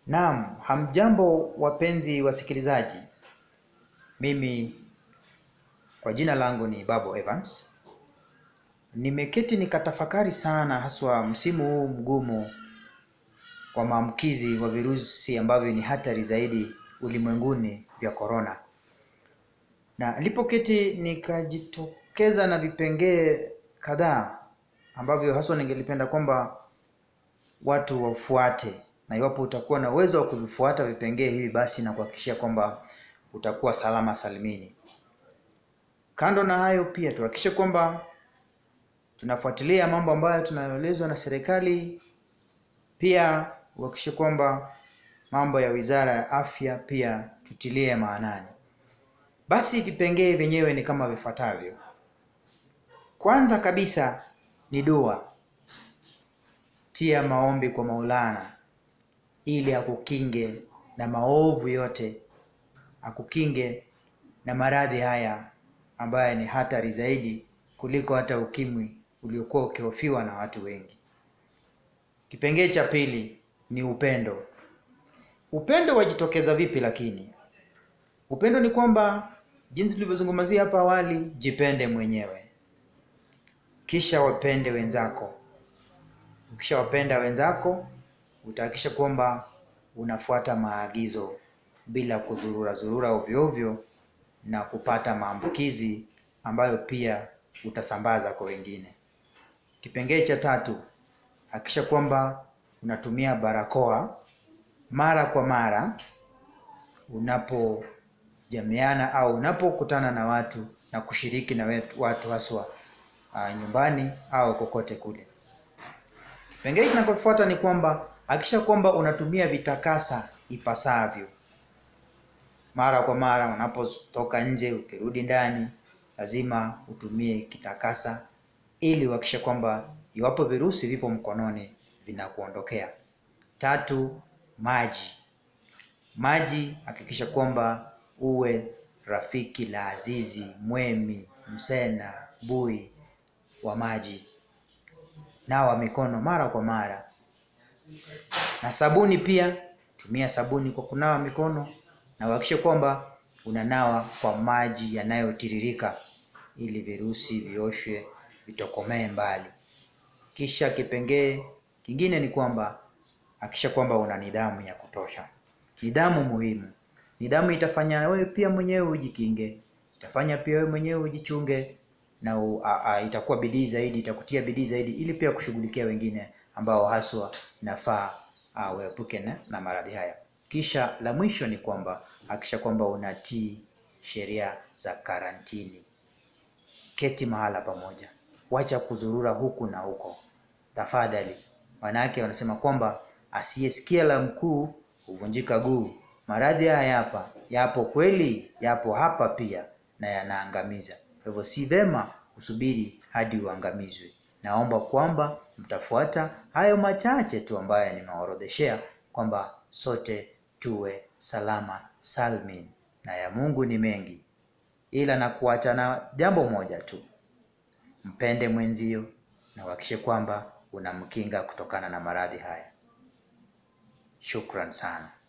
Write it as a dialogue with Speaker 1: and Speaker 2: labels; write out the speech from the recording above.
Speaker 1: Naam, hamjambo wapenzi wasikilizaji. Mimi kwa jina langu ni Babu Evans. Nimeketi nikatafakari sana haswa msimu huu mgumu wa maambukizi wa virusi ambavyo ni hatari zaidi ulimwenguni vya korona. Na nilipoketi nikajitokeza na vipengee kadhaa ambavyo haswa ningelipenda kwamba watu wafuate na iwapo utakuwa na uwezo wa kuvifuata vipengee hivi basi na kuhakikishia kwamba utakuwa salama salimini. Kando na hayo pia tuhakikishe kwamba tunafuatilia mambo ambayo tunaelezwa na serikali, pia uhakikishe kwamba mambo ya Wizara ya Afya pia tutilie maanani. Basi vipengee vyenyewe ni kama vifuatavyo. Kwanza kabisa ni dua. Tia maombi kwa Maulana ili akukinge na maovu yote, akukinge na maradhi haya ambayo ni hatari zaidi kuliko hata ukimwi uliokuwa ukihofiwa na watu wengi. Kipengee cha pili ni upendo. Upendo wajitokeza vipi lakini? Upendo ni kwamba jinsi tulivyozungumzia hapa awali, jipende mwenyewe, kisha wapende wenzako. Ukishawapenda wenzako, utahakikisha kwamba unafuata maagizo bila kuzurura zurura ovyo ovyo na kupata maambukizi ambayo pia utasambaza kwa wengine. Kipengee cha tatu, hakikisha kwamba unatumia barakoa mara kwa mara unapojamiana au unapokutana na watu na kushiriki na wetu- watu haswa uh, nyumbani au kokote kule. Kipengele kinachofuata ni kwamba hakikisha kwamba unatumia vitakasa ipasavyo. Mara kwa mara unapotoka nje, ukirudi ndani, lazima utumie kitakasa ili uhakikishe kwamba iwapo virusi vipo mkononi vinakuondokea. Tatu, maji. Maji hakikisha kwamba uwe rafiki la azizi, mwemi, msena, bui wa maji. Nawa mikono mara kwa mara. Na sabuni pia, tumia sabuni kwa kunawa mikono na uhakikishe kwamba unanawa kwa maji yanayotiririka ili virusi vioshwe vitokomee mbali. Kisha kipengee kingine ni kwamba hakikisha kwamba una nidhamu ya kutosha. Nidhamu muhimu. Nidhamu itafanya wewe pia mwenyewe ujikinge, itafanya pia wewe mwenyewe ujichunge na u, a, a, itakuwa bidii zaidi, itakutia bidii zaidi ili pia kushughulikia wengine ambao haswa inafaa uh, uepuke na, na maradhi haya. Kisha la mwisho ni kwamba hakikisha kwamba unatii sheria za karantini. Keti mahala pamoja, wacha kuzurura huku na huko tafadhali. Wanawake wanasema kwamba asiyesikia la mkuu huvunjika guu. Maradhi haya yapa yapo kweli, yapo hapa pia na yanaangamiza. Kwa hivyo si vema usubiri hadi uangamizwe. Naomba kwamba mtafuata hayo machache tu ambayo nimeorodheshea, kwamba sote tuwe salama salmin, na ya Mungu ni mengi, ila na kuacha na jambo moja tu, mpende mwenzio na uhakikishe kwamba unamkinga kutokana na maradhi haya. Shukran sana.